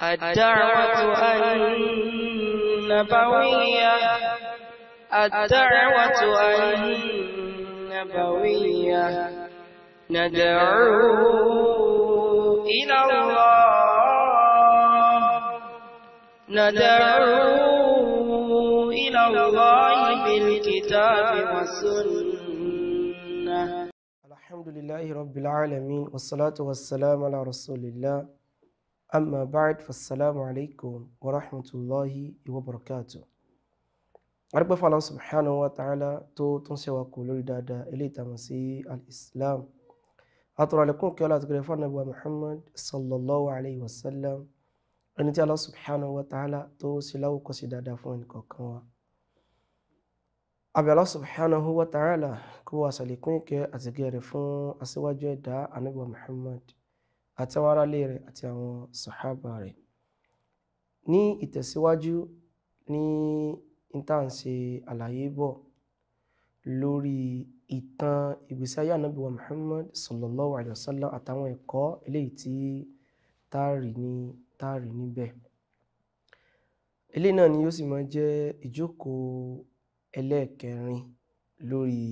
الدعوة النبوية الدعوة النبوية ندعو إلى الله ندعو إلى الله بالكتاب والسنة الحمد لله رب العالمين والصلاة والسلام على رسول الله أما بعد فالسلام عليكم ورحمة الله وبركاته arúgbó fún Allah subhanahu wa ta'ala tó tún ṣe wa kù lórí dáadáa ilé ìtàmọ̀ sí al-islam àtọ̀rọ̀ àlékún kí ọlá àti gẹ̀rẹ́ fún ànábì wa muhammad sallallahu alayhi wa sallam ẹni tí Allah subhanahu wa ta'ala tó ṣe láwùkọ́ sí dáadáa fún ẹnì kọ̀ọ̀kan wa àbí Allah subhanahu wa ta'ala kó wà sàlékún ìkẹ́ àti gẹ̀rẹ́ fún aṣíwájú ẹ̀dá ànábì wa muhammad àti àwọn aráalé rẹ̀ àti àwọn sàhábà rẹ̀ ní ìtẹ̀síwájú ní níta ń ṣe àlàyé bọ̀ lórí ìtàn ìgbésí ayé ànábì wa Muhammad sallallahu alayhi wa sallam àtàwọn ẹ̀kọ́ eléyìí tí táàrí ní táàrí níbẹ̀ eléyìí náà ni yóò sì máa jẹ́ ìjókòó ẹlẹ́ẹ̀kẹrin lórí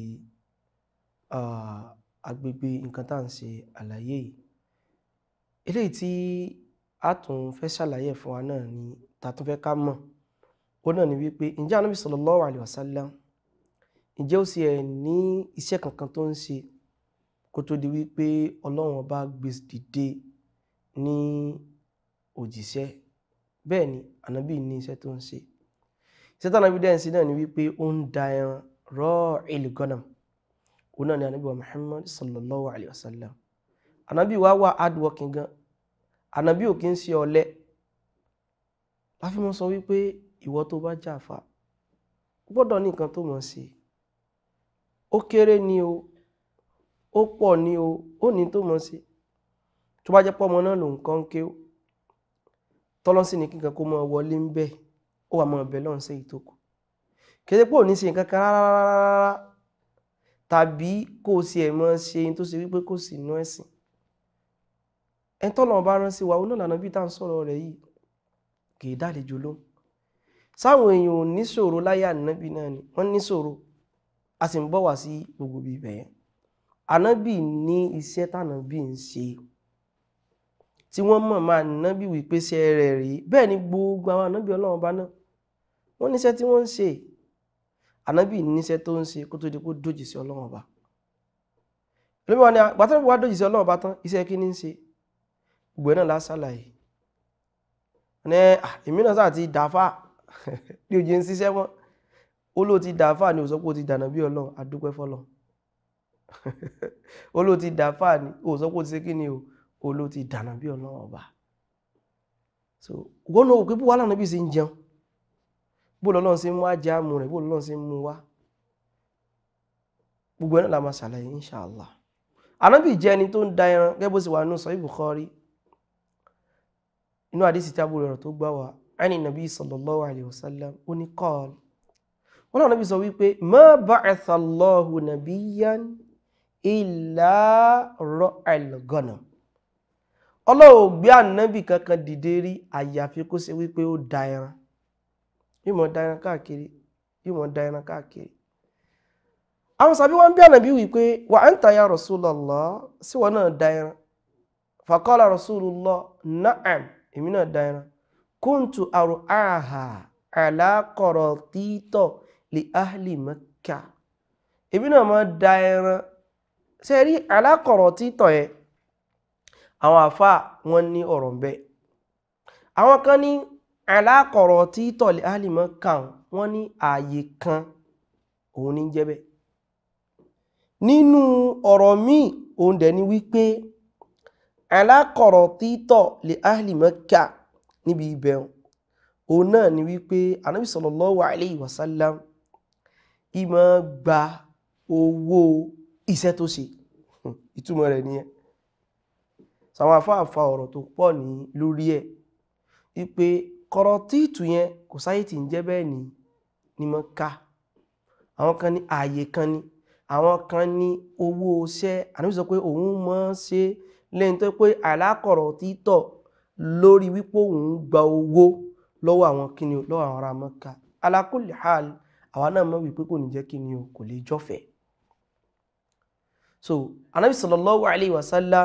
agbègbè nǹkan tá à ń ṣe àlàyé yìí eléyìí tí a tún fẹ́ ṣàlàyé fún wa náà ni ta tún fẹ́ ká mọ̀ ó náà ni wípé ǹjẹ́ anábì sallallahu alaihi wasallam ǹjẹ́ ó sì ẹ̀ ní iṣẹ́ kankan tó ń ṣe kó tó di wípé ọlọ́run ọba gbé dìde ní òjíṣẹ́ bẹ́ẹ̀ ni anábì ní iṣẹ́ tó ń ṣe iṣẹ́ tó anábì dẹ́ ń ṣe náà ni wípé ó ń da ẹran ra'il ghanam ó náà ni anábì wa Muhammad sallallahu alaihi wasallam anábì wa wà hard working gan anábì ò kí ń ṣe ọ̀lẹ láfi mọ́ sọ wípé ìwọ tó bá jàfà gbọ́dọ̀ ní nǹkan tó mọ̀ sí ó kéré ni o ó pọ̀ ni o ó ní tó mọ̀ sí tó bá jẹ́ pọ́ ọmọ náà ló ń kọ́ ń ké tọ́lọ́sí ní kíkan kó mọ́ wọlé ń bẹ̀ ó wà mọ́ ọbẹ̀ lọ́n sí ìtókù kéde pé ò ní ṣe nǹkan kan rárá tàbí kó o sì ẹ̀ mọ́ ṣe tó ṣe wípé kò sí inú ẹ̀sìn ẹ̀ tọ́lọ́ bá rán sí wa ó náà lànà bí tá à ń sọ̀rọ̀ rẹ̀ yìí kì í dálejò lóhùn sáwọn èèyàn ò níṣòro láyé ànábì náà ni wọ́n níṣòro a sì ń bọ̀ wá sí gbogbo bíbẹ̀ yẹn ànábì ní iṣẹ́ tànábì ń ṣe tí wọ́n mọ̀ máa nábì wípé ṣe rẹ̀ rí bẹ́ẹ̀ ni gbogbo àwọn ànábì ọlọ́run bá náà wọ́n níṣẹ́ tí wọ́n ń ṣe ànábì níṣẹ́ tó ń ṣe kó tó di kó dójì sí ọlọ́run ọba lóbi wọn ni àgbàtà wà dójì sí ọlọ́run ọba tán iṣẹ́ kí ni ń ṣe gbogbo náà lásàlàyé ní èmi náà sáà ti dàáfà ní ojú ń ṣiṣẹ́ mọ́ ó ló ti dàáfà ní òsọ́pọ̀ ti dànà bí ọlọ́run adúpẹ́ fọ́lọ́run ó ló ti dàáfà ní òsọ́pọ̀ ti ṣe kí ni o ó ló ti dànà bí ọlọ́run ọba so wọ́n náà òkè bó wà lánàá bí ṣe ń jẹun bó lọ́lọ́run ṣe ń mú ajá mu rẹ̀ bó lọ́lọ́run ṣe ń mú wá gbogbo ẹ̀ náà la máa ṣàlàyé inṣàlá ànábì jẹ́ ẹni tó ń da ẹran gẹ́gẹ́ bó ṣe wà nínú Sahih Bukhari inú àdísì tí a búrò rẹ̀ tó gbá wa ẹni nàbí sallallahu alaihi wasallam ó ní kọ́ọ̀lù wọ́n náà nàbí sọ wípé ma ba'atha Allahu nabiyyan illa ra'al ghanam ọlọ́wọ́ gbé ànábì kankan dìde rí àyàfi kó ṣe wípé ó da ẹran yóò mọ̀ da ẹran káàkiri yóò mọ̀ da ẹran káàkiri àwọn sàbí wọn bí ànábì wípé wa anta ya Rasulallah sí wọn náà da ẹran faqala Rasulullah na'am èmi náà da ẹran kúntù àrùn àhà àlákọ̀rọ̀ títọ̀ lè áhìlì Mẹ́kà èmi náà máa da ẹran ṣe rí àlákọ̀rọ̀ títọ̀ ẹ àwọn àfà wọn ní ọ̀rọ̀ bẹ́ẹ̀ àwọn kan ní àlákọ̀rọ̀ títọ̀ lè áhìlì Mẹ́kà wọn ní ààyè kan òun ní jẹ́ bẹ́ẹ̀ nínú ọ̀rọ̀ míì òun dẹ̀ ni wípé àlákọ̀rọ̀ títọ̀ lè áhìlì Mẹ́kà níbi ibẹ̀ òun náà ni wípé anábì sallallahu alayhi wa sallam ìmọ̀ gba owó iṣẹ́ tó ṣe ìtumọ̀ rẹ̀ nìyẹn sàwọn afáàfà ọ̀rọ̀ tó pọ̀ ní lórí ẹ̀ wípé kọ̀rọ̀ títù yẹn kò sáyé tí ń jẹ́ bẹ́ẹ̀ ní ní Mẹ́kà àwọn kan ní ààyè kan ní àwọn kan ní owó iṣẹ́ ànábì sọ pé òun mọ̀ ṣe lẹ́yìn tó pé àlákọ̀rọ̀ títọ̀ lórí wípé òun gba owó lọ́wọ́ àwọn kíni o lọ́wọ́ àwọn ará Mẹ́kà ala kulli hal àwa náà mọ̀ wípé kò ní jẹ́ kíni o kò lè jọ́fẹ̀ẹ́ so anabi sallallahu alayhi wa sallam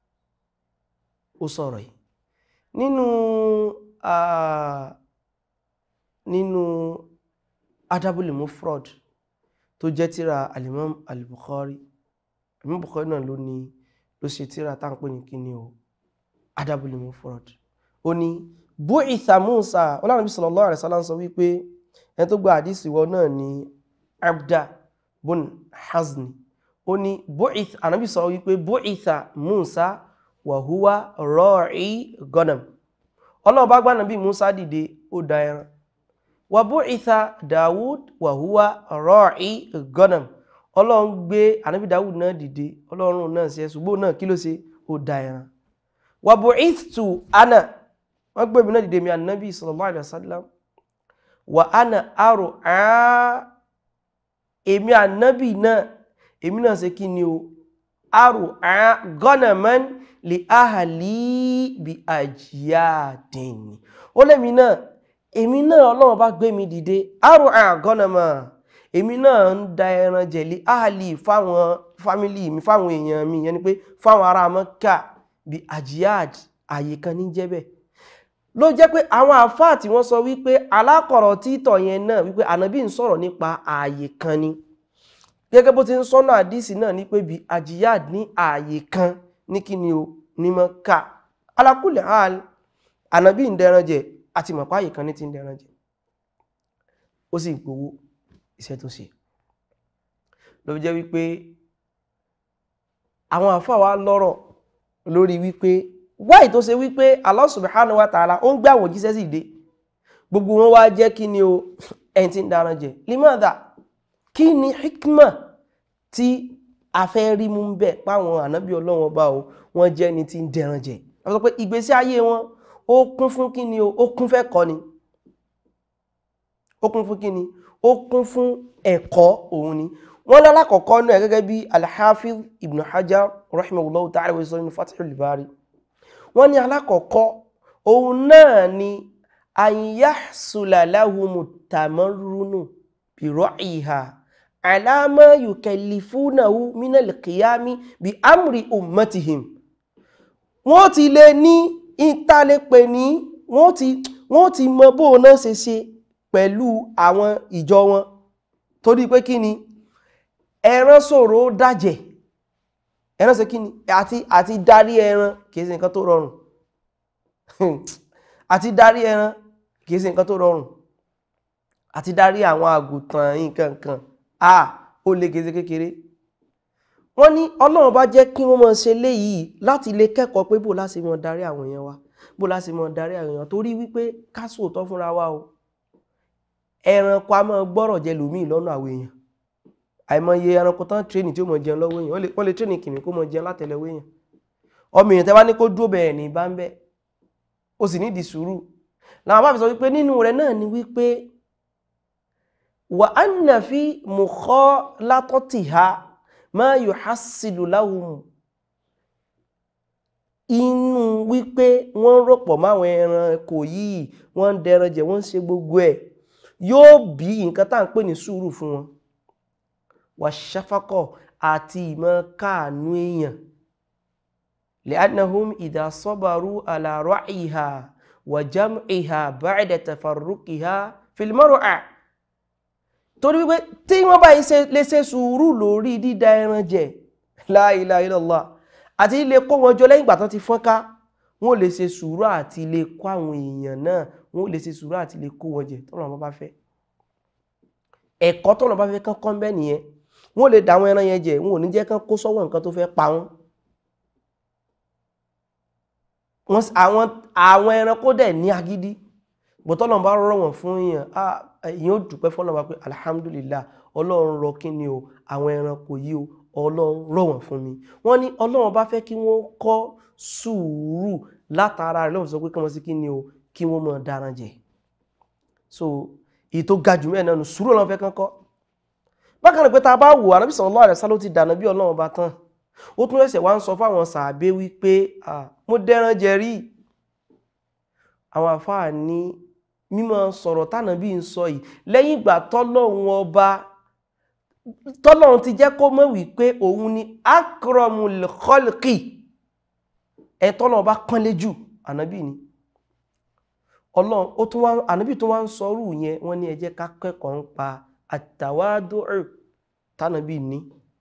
ó sọ̀rọ̀ yìí nínú ah, nínú adabul mufrad tó jẹ́ tíra alimam al-bukhari alimam bukhari náà ló ní ló ṣe tíra tá ń pè ní kíni o adabul mufrad ó ní bu'itha musa ọlọ́run sallallahu alaihi wasallam sọ wípé ẹni tó gba àdísì wọ náà ní abda bun hazni ó ní bu'ith ànábì sọ wípé bu'itha musa wa huwa ra'i ghanam ọlọ́run bá gbá nàbí musa dìde ó da ẹran wa bu'itha dawud wa huwa ra'i ghanam ọlọ́run gbé ànábì dawud náà dìde ọlọ́run náà ṣe ṣùgbọ́n náà kí ló ṣe ó da ẹran wa bu'ithtu ana wọ́n gbé mi náà dìde mi ànábì sallallahu alaihi wasallam wa ana arò áá èmi ànábì náà èmi náà ṣe kí ni o arò áá ganaman li ahli bi ajyadin ó lẹ́mi náà èmi náà ọlọ́run bá gbé mi dìde arò áá ganaman èmi náà ń da ẹran jẹ li ahli fáwọn fámílì mi fáwọn èèyàn mi yẹn ni pé fáwọn ará Mẹ́kà bi ajyad àyè kan ní jẹ́ bẹ́ẹ̀ ló jẹ́ pé àwọn àfáà tí wọ́n sọ wípé alákọ̀rọ̀ títọ̀ yẹn náà wípé ànábì ń sọ̀rọ̀ nípa ààyè kan ni gẹ́gẹ́ bó ti ń sọ́nà àdísì náà ní pé bí àjíyàd ní ààyè kan ní kí ni o ní mọ́ ká alákùlẹ̀ hàn ànábì ń dẹran jẹ àti mọ̀pá ààyè kan ní ti ń dẹran jẹ ó sì gbowó iṣẹ́ tó ṣe ló jẹ́ wípé àwọn àfáà wa lọ́rọ̀ lórí wípé wáì tó ṣe wípé Allah subhanahu wa ta'ala ó ń gbé àwọn òjíṣẹ́ sì dé gbogbo wọn wá jẹ́ kí ni o ẹni tí ń daran jẹ limada kí ni hikma tí a fẹ́ rí mú bẹ́ẹ̀ páwọn ànábì ọlọ́wọ́n bá o wọ́n jẹ́ ni tí ń dẹran jẹ a sọ pé ìgbésí ayé wọn ó kún fún kí ni o ó kún fẹ́ kọ́ ni ó kún fún kí ni ó kún fún ẹ̀kọ́ òun ni wọ́n lálákọ̀ọ́kọ́ náà gẹ́gẹ́ bí al-Hafiz ibn Hajar rahimahullahu ta'ala wa sọ nínú Fathul Bari wọ́n ní alákọ̀ọ́kọ́ òun náà ni àyíyásùlàláhùmù tàmọ́rúnù bìrọ̀ ìhà àlámọ́ yùkẹ̀lìfúnàwó mínàlìkìyàmí bí amri ummatihim wọ́n ti lè ní ìtàlẹ́pẹ̀ ní wọ́n ti wọ́n ti mọ bó náà ṣe ṣe pẹ̀lú àwọn ìjọ wọn torí pé kí ni ẹran ṣòro dájẹ̀ ẹran ṣe kí ni àti àti darí ẹran kìí ṣe nǹkan tó rọrùn àti darí ẹran kìí ṣe nǹkan tó rọrùn àti darí àwọn àgùntàn nǹkan kan a ó lè gèzè kékeré wọ́n ní ọlọ́run bá jẹ́ kí wọ́n máa ṣe léyìí láti lè kẹ́kọ̀ọ́ pé bó láti máa darí àwọn èèyàn wa bó láti máa darí àwọn èèyàn torí wípé ká sòótọ́ fúnra wa o ẹranko a máa gbọ́rọ̀ jẹ lòmíì lọ́nà àwọn èèyàn àìmọye ẹranko tán tírénì tí ó mọ̀ jẹun lọ́wọ́ èèyàn wọ́n lè tírénì kìnnì kó mọ̀ jẹun látẹ̀lẹ́wọ́ èèyàn ọmọ èèyàn tẹ́ bá ní kó dúró bẹ̀rẹ̀ ní bá ń bẹ́ ó sì nídìí sùúrù làwọn bá fi sọ wípé nínú rẹ̀ náà ni wípé wà á nà fi mùkọ́ látọ́tì ha máa yọ hásìlù láwùmù inú wípé wọ́n rọ̀pọ̀ máwọn ẹranko yìí wọ́n ń dẹran jẹ wọ́n ń ṣe gbogbo ẹ̀ yóò bí nǹkan tá à ń pè ní sùúrù fún wọn wàṣáfákọ̀ àti ìmọ̀ káànú èèyàn li'annahum idha sabaru ala ra'iha wa jam'iha ba'da tafarruqiha fil mar'a torí wípé tí wọ́n bá lè ṣe sùúrù lórí dídá ẹran jẹ la ilaha illallah àti lè kó wọn jọ lẹ́yìn ìgbà tán ti fọ́nká wọ́n lè ṣe sùúrù àti lè kó àwọn èèyàn náà wọ́n lè ṣe sùúrù àti lè kó wọn jẹ tọ́lọ̀ bá fẹ́ ẹ̀kọ́ tọ́lọ̀ bá fẹ́ kán kọ́ bẹ́ẹ̀ nìyẹn wọ́n lè dáwọn ẹran yẹn jẹ wọn ò ní jẹ́ kán kó sọ́wọ́ nǹkan tó fẹ́ pa wọ́n àwọn àwọn ẹranko dẹ̀ ní agídí bọ́tọ́lọ̀ bá rọ̀ wọ́n fún èèyàn èèyàn ó dúpẹ́ fọ́nà wa pé alhamdulillah ọlọ́run rọ kí ni o àwọn ẹranko yìí o ọlọ́run rọ̀ wọ́n fún mi wọ́n ní ọlọ́run bá fẹ́ kí wọ́n kọ́ sùúrù látara rẹ̀ lọ́wọ́ sọ pé kí wọ́n sí kí ni o kí wọ́n mọ̀ dáran jẹ so èyí tó ga jù mẹ́ẹ̀ náà sùúrù ọlọ́run fẹ́ kán kọ́ bákan náà pé ta bá wò Ànábì sallallahu alaihi wasallam ti dànà bí ọlọ́run bá tán ó tún ẹsẹ̀ wá ń sọ fáwọn sàábé wípé mo dẹran jẹ rí àwọn àfáà ní mímọ̀ sọ̀rọ̀ tánàbí ń sọ yìí lẹ́yìn ìgbà tọ́lọ́run ọba tọ́lọ́run ti jẹ́ kó mọ̀ wípé òun ni akramul khalqi ẹ̀ tọ́lọ́run ọba pọ́nlé jù ànábì ni ọlọ́run ó tún wá ànábì tó wá ń sọrú yẹn wọ́n ní ẹ jẹ́ ká kẹ́kọ̀ọ́ ń pa àtàwádùn tánàbì ní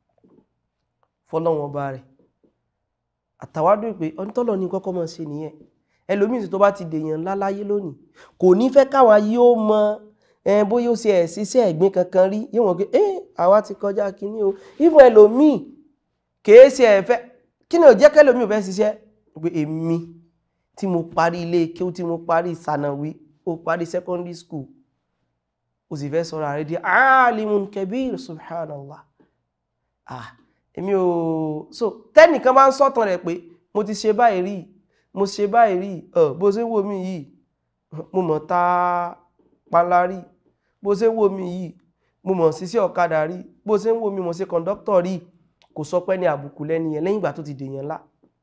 fọlọ́run ọba rẹ̀ àtàwádùn pé onítọ́lọ̀ ní kọ́kọ́ mọ̀ sí nìyẹn ẹlòmíì tó bá ti dèèyàn ńlá láyé lónìí kò ní fẹ́ káwa yóò mọ ẹn bóyá ó ṣe ẹ̀ ṣiṣẹ́ ẹ̀gbin kankan rí yóò wọ́n pé ẹ́ àwa ti kọjá kínní o ìfún ẹlòmíì kìí ṣe ẹ̀fẹ́ kí ni ò jẹ́ kẹlòmíì ò fẹ́ ṣiṣẹ́ pé èmi tí mo parí ilé kéwú tí mo parí sànàwí ó parí secondary school ó sì fẹ́ sọ̀rọ̀ àrẹ di alimun kabir subhanallah ah èmi ò so tẹ́nìkan bá ń sọ̀tàn rẹ̀ pé mo ti ṣe báyìí rí mo ṣe báyìí rí ọ bó ṣe ń wò mí yìí mo mọ̀ ta panla rí bó ṣe ń wò mí yìí mo mọ̀ ṣiṣẹ́ ọ̀kadà rí bó ṣe ń wò mí mo ṣe kọ̀ǹdọ́tọ̀ rí kò sọ pé ní àbùkù lẹ́ni yẹn lẹ́yìn ìgbà tó ti dèèyàn ńlá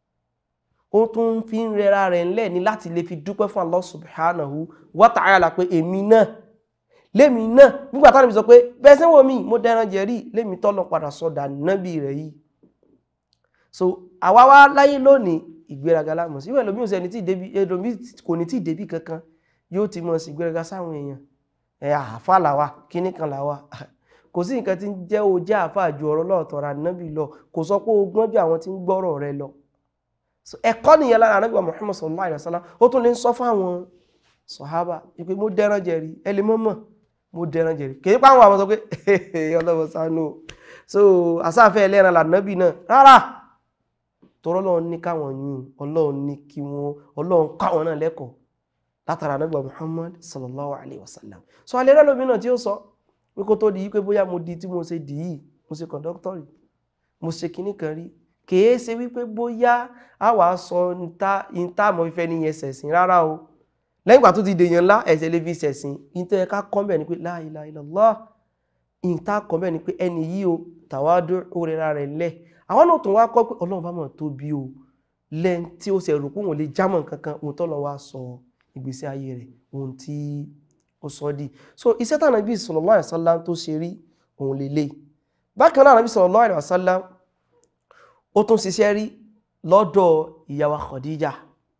ó tún fi ń rẹra rẹ̀ ńlẹ̀ ní láti lè fi dúpẹ́ fún Allah subhanahu wa ta'ala pé èmi náà lémi náà nígbà táwọn ibi sọ pé bẹ́ẹ̀ sẹ́wọ́ mi mo dẹran jẹ̀rí lémi tọ́lọ padà sọdà nábì rẹ̀ yìí so àwa wá láyé lónìí ìgbéraga lámọ̀ sí ìwẹ̀ lómi ò sẹ́ni tí ìdébí ẹlòmí kò ní tí ìdébí kankan yóò ti mọ̀ sí ìgbéraga sáwọn èèyàn ẹ̀ àáfà làwa kíní kan làwa kò sí nǹkan tí ń jẹ́ o jẹ́ àáfà ju ọ̀rọ̀ lọ́ọ̀tọ̀ ra nábì lọ kò sọ pé o gbọ́n ju àwọn tí ń gbọ́rọ̀ rẹ lọ so ẹ̀kọ́ nìyẹn lára anábì wa Muhammad sallallahu alayhi wa sallam ó tún lè ń sọ fún àwọn sọ̀hábà pé mo dẹ́ran jẹ̀rí ẹ lè mọ̀ mọ̀ mo dẹran jẹ̀rí kìí pa àwọn àwọn sọ pé ọlọ́wọ́ sánú so àsáfẹ́ ẹlẹ́ran lànàbì náà rárá tọrọ Ọlọ́run ní káwọn yún Ọlọ́run ní kí wọ́n Ọlọ́run káwọn náà lẹ́kọ̀ọ́ látara anábì Muhammad sallallahu alayhi wa sallam so alẹ́ rẹ́ lómi náà tí ó sọ pé kó tó di pé bóyá mo di tí mo ṣe dì í mo ṣe kọ̀ǹdọ́tọ̀rì mo ṣe kinní kan rí kìí ṣe wípé bóyá a wà sọ níta àmọ́ fífẹ́ níyẹn ṣẹ̀sìn rárá o lẹ́yìn ìgbà tó ti dèèyàn ńlá ẹ̀sẹ̀ lè fi ṣẹ̀sìn ìtẹ́ ẹ̀ká kọ́mbẹ̀ ni pé la ilaha illallah ìta kọ́mbẹ̀ ni pé ẹni yìí o tàwádó òrera rẹ̀ lẹ̀ àwọn náà tún wá kọ́ pé ọlọ́run bá mọ̀ tó bí o lẹ́n tí ó ṣe rò pé òun lè jámọ̀ kankan ohun tọ́lọ́ wá sọ ìgbésí ayé rẹ̀ ohun tí ó sọ di so iṣẹ́ tí Ànábì sallallahu alaihi wasallam tó ṣe rí òun lè lè bákan náà Ànábì sallallahu alaihi wasallam ó tún ṣiṣẹ́ rí lọ́dọ̀ ìyàwó Khadija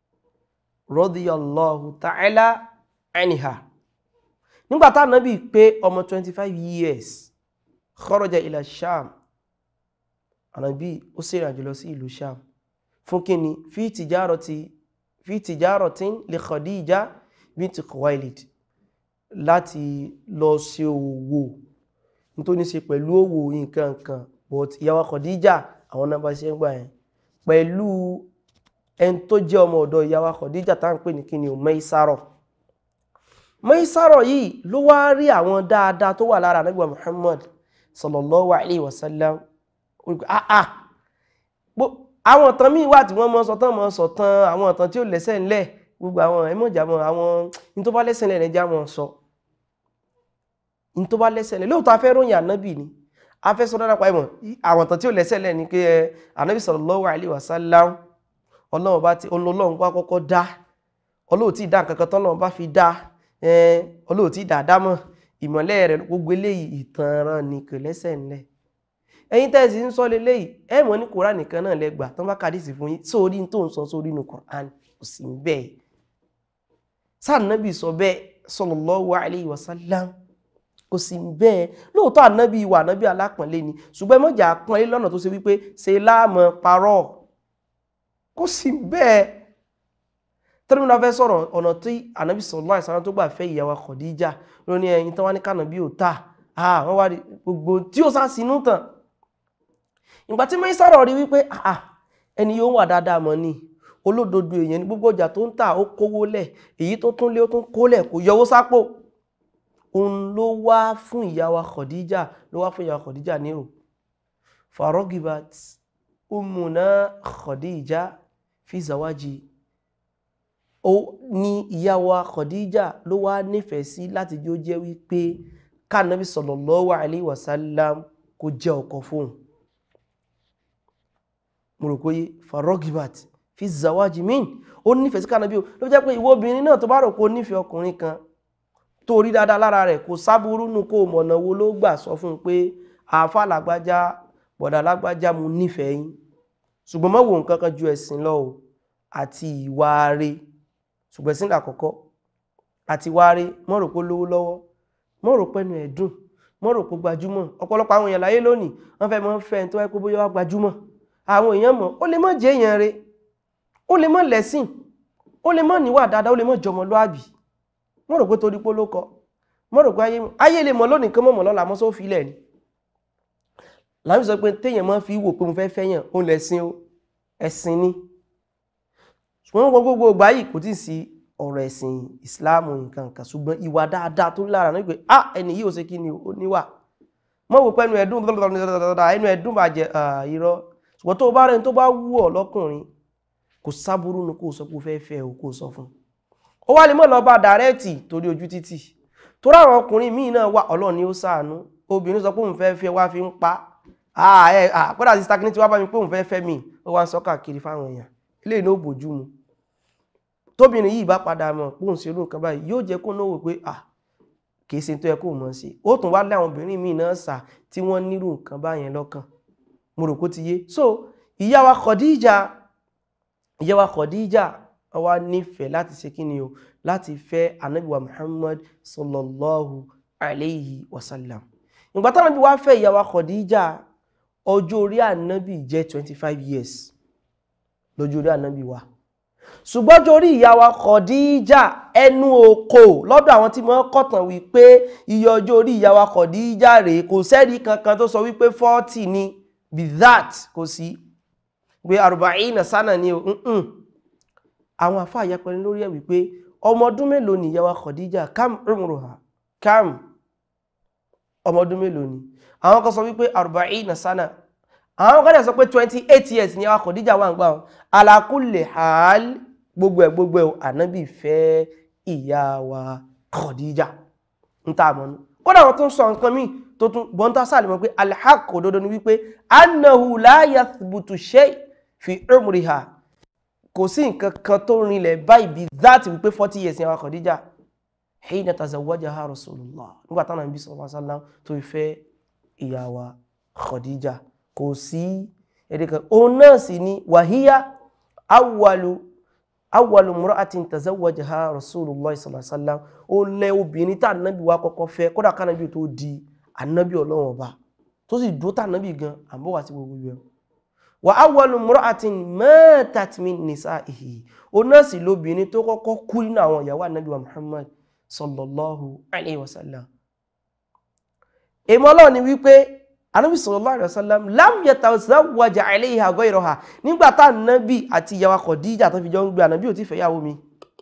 radiyallahu ta'ala anha nígbà tá nábì pé ọmọ 25 years kharaja ila sham ànábì ó ṣe ìrìnàjò lọ sí ìlú sham fún kíni fi tijarati fi tijaratin li khadija binti khuwailid láti lọ ṣe òwò nítorí ṣe pẹ̀lú òwò nǹkan kan but ìyàwó khadija àwọn náà bá ṣe ń gbà yẹn pẹ̀lú ẹni tó jẹ́ ọmọ ọ̀dọ̀ ìyá wa Khadija tá ń pè ní kíni o Maisarọ̀ Maisarọ̀ yìí ló wá rí àwọn dáadáa tó wà lára Ànábì wa Muhammad sallallahu alayhi wa sallam àà àwọn ọ̀tàn míì wà tí wọ́n mọ́ sọ tán mọ́ sọ tán àwọn ọ̀tàn tí ó lẹ́sẹ̀ ńlẹ̀ gbogbo àwọn ẹmọ́jà mọ́ àwọn ní tó bá lẹ́sẹ̀ ńlẹ̀ nẹjá mọ́ sọ ní tó bá lẹ́sẹ̀ ńlẹ̀ lóòótọ́ afẹ́ ròyìn ànábì ni afẹ́ sọ dáadáa pa ẹ̀mọ̀ àwọn ọ̀tàn tí ó lẹ́sẹ̀ ńlẹ̀ ni pé ànábì sallallahu alayhi wa sallam ọlọ́run bá ti ọlọ́run bá kọ́kọ́ dá ọlọ́run tí dá nǹkankan tọ́lọ́run bá fi dá ọlọ́run tí dàdá mọ̀ ìmọ̀lẹ́ rẹ̀ gbogbo eléyìí ìtanràn ní kò lẹ́sẹ̀ ńlẹ̀ ẹ̀yin tẹ́sí ń sọ leléyìí ẹ mọ̀ ní koran nìkan náà lẹ́gbà tán bá kàdísì fún yín sórí tó ń sọ sórí inú koran kò sí bẹ́ẹ̀ sáànábì sọ bẹ́ẹ̀ sallallahu alayhi wa sallam kò sí bẹ́ẹ̀ lóòótọ́ ànábì wà ànábì alápọ̀nlé ni ṣùgbọ́n mọ̀jà pọ́nlé lọ́nà tó ṣe wípé ṣe láàmọ̀ parọ́ kò sí bẹ́ẹ̀ tẹ́lẹ̀mí fẹ́ sọ̀rọ̀ ọ̀nà tí ànábì sallallahu alaihi wasallam tó gbà fẹ́ ìyàwó Khadija ló ní ẹyin tán wá ní kànábì ò tà wọ́n wá gbogbo tí ó sá sínú tàn ìgbà tí mẹ́rin sọ̀rọ̀ rí wípé ẹni yóò wà dáadáa mọ́ ni olódodo èèyàn ní gbogbo ọjà tó ń tà ó kówó lẹ̀ èyí tó tún lé ó tún kólẹ̀ kò yọwó sápò òun ló wá fún ìyàwó Khadija ló wá fún ìyàwó Khadija nírò farogibat umuna Khadija fi zawaji ó ní ìyàwó Khadija ló wá nífẹ̀ẹ́ sí láti jó jẹ́ wípé kánàbí sallallahu alaihi wasallam kó jẹ́ ọkọ fóun mo rò pé farogibat fi fi zawaji min ó nífẹ̀ẹ́ sí kànábí o ló jẹ́ pé ìwọ obìnrin náà tó bá rò pé ó nífẹ̀ẹ́ ọkùnrin kan tó rí dáadáa lára rẹ̀ kò sábúrú nù kó mọ̀nà wo ló gbà sọ fún un pé àáfà lágbájá bọ̀dà lágbájá mo nífẹ̀ẹ́ yín ṣùgbọ́n má wo nǹkan kan ju ẹ̀sìn lọ o àti ìwà rẹ̀ ṣùgbọ́n ẹ̀sìn làkọ́kọ́ àti ìwà rẹ̀ mọ́ rò pé ó lówó lọ́wọ́ mọ́ rò pé ẹnu ẹ̀ dùn mọ́ rò pé gbajúmọ̀ ọ̀pọ̀lọpọ̀ àwọn èèyàn láyé lónìí wọ́n fẹ́ mọ́ fẹ́ tó wáyé pé bóyá wá gbajúmọ̀ àwọn èèyàn mọ̀ ó lè mọ́ jẹ́ èèyàn rẹ̀ ó lè mọ́ lẹ́sìn ó lè mọ́ níwà dáadáa ó lè mọ́ jọmọlúàbí mọ́ rò pé torí pé ló kọ mọ́ rò pé ayé ayé lè mọ̀ lónìí kán mọ̀ mọ̀ lọ́la mọ́ só fi ilẹ̀ ni láti sọ pé téèyàn máa fi wò pé mo fẹ́ fẹ́yàn ó lẹ́sìn ó ẹ̀sìn ni ṣùgbọ́n gbogbo gbogbo ìgbà yìí kò tí ì sí ọ̀rọ̀ ẹ̀sìn ìsìláàmù nǹkan kan ṣùgbọ́n ìwà dáadáa tó lára náà pé ah ẹni yìí ò ṣe kí ni ó níwà mọ́ wò pé ẹnu ẹ̀dùn ẹnu ẹ̀dùn bàjẹ́ irọ́ ṣùgbọ́n tó bá rẹ̀ tó bá wù ọ́ lọ́kùnrin kò sábúrú nu kó sọ pé ó fẹ́ fẹ́ o kó sọ fún ó wá lè mọ́ lọ bá dàrẹ́ẹ̀tì torí ojú títì torí àwọn ọkùnrin míì náà wà ọlọ́run ni ó ṣàánú obìnrin sọ pé òun fẹ́ fẹ́ wá fi ń pa kódà sí stagnity wá bá mi pé òun fẹ́ fẹ́ mi ó wá ń sọ káàkiri fáwọn èèyàn eléyìí ló bójú mu tóbìnrin yìí bá padà mọ̀ pé òun ṣe irú nǹkan báyìí yóò jẹ́ kó náà wò pé à kìí ṣe tó yẹ kó mọ̀ sí ó tún wá lé àwọn obìnrin míì náà sà tí wọ́n nírú nǹkan báyẹn lọ́kàn mo rò kó ti yé so ìyá wa Khadija ìyá wa Khadija wá nífẹ̀ẹ́ láti ṣe kí ni o láti fẹ́ Ànábì wa Muhammad sallallahu alayhi wa sallam ìgbà tí Ànábì wá fẹ́ ìyá wa Khadija ọjọ́ orí Ànábì jẹ́ 25 years lọ́jọ́ orí Ànábì wa ṣùgbọ́n ọjọ́ orí ìyá wa Khadija ẹnu oko lọ́dọ̀ àwọn tí wọ́n kọ̀tàn wípé iye ọjọ́ orí ìyá wa Khadija rèé kò sẹ́rí kankan tó sọ wípé 40 ni be that kò sí pé arba'ina sana ni o nǹkan àwọn àfa àyàpẹ̀rin lórí ẹ̀ wípé ọmọ ọdún mélòó ni ìyá wa Khadija kam umruha kam ọmọ ọdún mélòó ni àwọn kan sọ wípé arba'ina sana àwọn kan dẹ̀ sọ pé twenty eight years ni ìyá wa Khadija wà ń gbà wọn ala kulli hal gbogbo ẹ̀ gbogbo ẹ̀ ànábì fẹ́ ìyá wa Khadija ń tà mọ́nú kódà wọn tún sọ nǹkan míì tó tún bọ́ntà sáà lè mọ̀ pé alhaq òdodo ni wípé annahu la yathbutu shay fi umriha kò sí nǹkan kan tó rinlẹ̀ báyìí bí that wípé forty years ni àwọn Khadija hina tazawwajaha rasulullah nígbà táwọn ibi sallallahu alaihi wasallam tó fẹ́ ìyá wa Khadija kò sí èdè kan òun náà sì ni wàhíyá awwalu awwalu mura'atin tazawwajaha rasulullah sallallahu alaihi wasallam ó lẹ́ obìnrin tá ànábì wa kọ́kọ́ fẹ́ kódà kánábì tó di ànábì ọlọ́run ọba tó sì dúró tá ànábì gan àbọ̀wá sí gbogbo ìwẹ̀ wa awwalu mura'atin matat min nisa'ihi ó náà sì lóbìnrin tó kọ́kọ́ kú nínú àwọn ìyàwó ànábì wa muhammad sallallahu alayhi wa sallam èmọ́ ọlọ́run ni wípé ànábì sallallahu alayhi wa sallam lam yatazawwaj alayha ghayraha nígbà tá ànábì àti ìyàwó Khadija tó fi jọ ń gbé ànábì ò tí fẹ́yàwó mi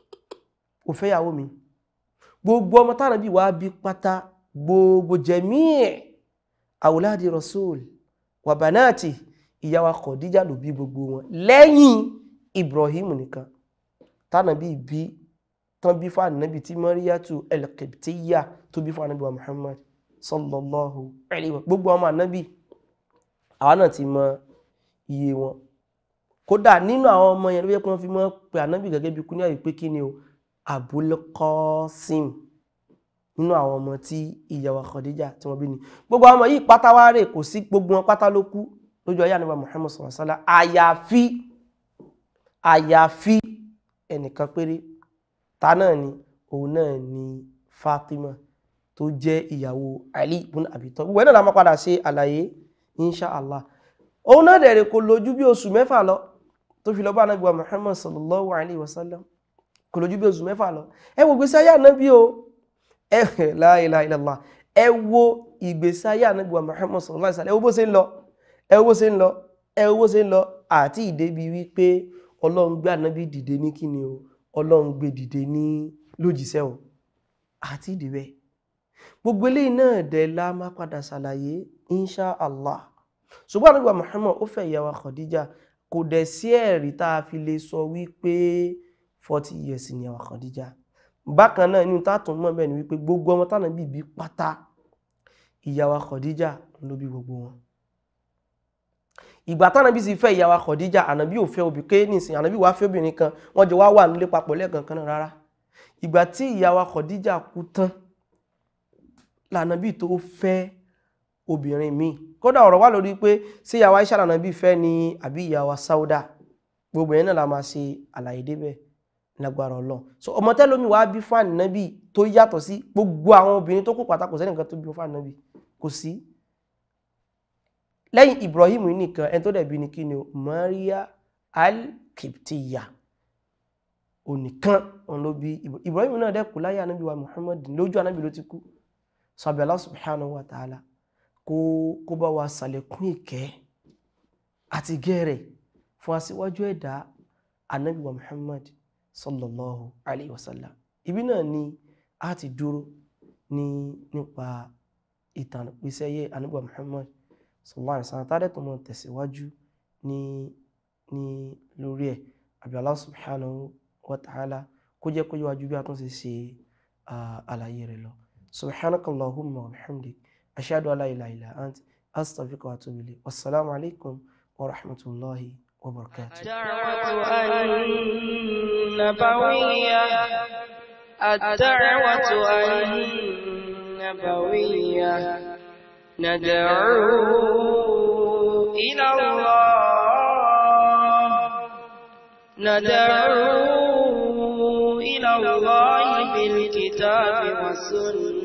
ò fẹ́yàwó mi gbogbo ọmọ tá ànábì wá bí pátá gbogbo jẹ̀míẹ̀ àwòládi rasul wà banati ìyàwó Khadija ló bí gbogbo wọn lẹ́yìn Ibrahim nìkan tánàbí bí tán bí fún ànábì tí Maryatu al-Qibtiyya tó bí fún ànábì wa Muhammad sallallahu alayhi wa gbogbo ọmọ ànábì àwọn náà ti mọ iye wọn kódà nínú àwọn ọmọ yẹn ló yẹ kí wọ́n fi mọ́ pé ànábì gẹ́gẹ́ bí kúnyà yìí pé kí ni o Abul Qasim nínú àwọn ọmọ tí ìyàwó Khadija tí wọ́n bí ni gbogbo àwọn ọmọ yìí pátá wá rè kò sí gbogbo wọn pátá ló kú lójú ayé ànábì Muhammad sallallahu alaihi wasallam àyàfi àyàfi ẹnìkan péré ta náà ni òun náà ni Fatima tó jẹ́ ìyàwó Ali ibn Abi Talib gbogbo ẹ̀ náà la máa padà ṣe àlàyé insha Allah òun náà dẹ̀rẹ̀ kò lójú bí oṣù mẹ́fà lọ tó fi lọ bá ànábì Muhammad sallallahu alaihi wasallam kò lójú bí oṣù mẹ́fà lọ ẹ wo gbèsè ayé ànábì o ẹ la ilaha illallah ẹ wo ìgbésí ayé ànábì wa Muhammad sallallahu alaihi wasallam ẹ wo bó ṣe ń lọ ẹ wo bó ṣe ń lọ ẹ wo bó ṣe ń lọ àti ìdébi wípé ọlọ́run gbé ànábì dìde ní kíni o ọlọ́run gbé dìde ní lójíṣẹ́ o àti ìdíbẹ̀ gbogbo eléyìí náà dẹ̀ la máa padà ṣàlàyé insha allah ṣùgbọ́n ànábì wa Muhammad ó fẹ́ ìyàwó Khadija kò dẹ̀ sí ẹ̀rí tá a fi lè sọ wípé forty years ni ìyàwó Khadija bákan náà inú tààtùn mọ́ bẹ́ẹ̀ ni wípé gbogbo ọmọ tánà bí bí pátá ìyàwó Khadija ló bí gbogbo wọn ìgbà tánàbí sì fẹ́ ìyàwó Khadija ànàbí ò fẹ́ obì ké nìsín ànàbí wàá fẹ́ obìnrin kan wọ́n jọ wá wà nílé papọ̀ lẹ́ẹ̀kan kan náà rárá ìgbà tí ìyàwó Khadija kú tán lànàbí tó fẹ́ obìnrin míì kódà ọ̀rọ̀ wà lórí pé sí ìyàwó Aisha lànàbí fẹ́ ni àbí ìyàwó Sauda gbogbo yẹn náà la máa ṣe àlàyé débẹ̀ lágbára Ọlọ́run so ọmọ tẹ́lómi wàá bí fún ànábì tó yàtọ̀ sí gbogbo àwọn obìnrin tó kù pàtàkì sẹ́nìkan tó bí fún ànábì kò sí lẹ́yìn Ibrahim yìí nìkan ẹni tó dẹ̀bi ni kí ni o Maria al-Kiptiya onìkan òun ló bí Ibra- Ibrahim náà dẹ̀ kú láyé ànábì wa Muhammad lójú ànábì ló ti kú sàbẹ̀ Allah subhanahu wa ta'ala kó kó bá wa sàlékún ìkẹ́ àti gẹ́rẹ̀ fún aṣíwájú ẹ̀dá ànábì wa Muhammad sallallahu alayhi wa sallam ibi náà ni a ti dúró ní nípa ìtàn ìpèsè ayé ànábì wa Muhammad sallallahu alayhi wa sallam tádẹ́ tó mọ̀ tẹ̀síwájú ní ní lórí ẹ̀ àbí Allah subhanahu wa ta'ala kó jẹ́ kó yíwájú bí a tún ṣe ṣe ah, àlàyé rẹ̀ lọ subhanakallahumma wa bihamdik ashhadu an la ilaha illa ant astaghfiruka wa atubu ilayk wassalamu alaikum wa rahmatullahi wa barakatuh الدعوة النبوية الدعوة النبوية ندعو إلى الله ندعو إلى الله بالكتاب والسنة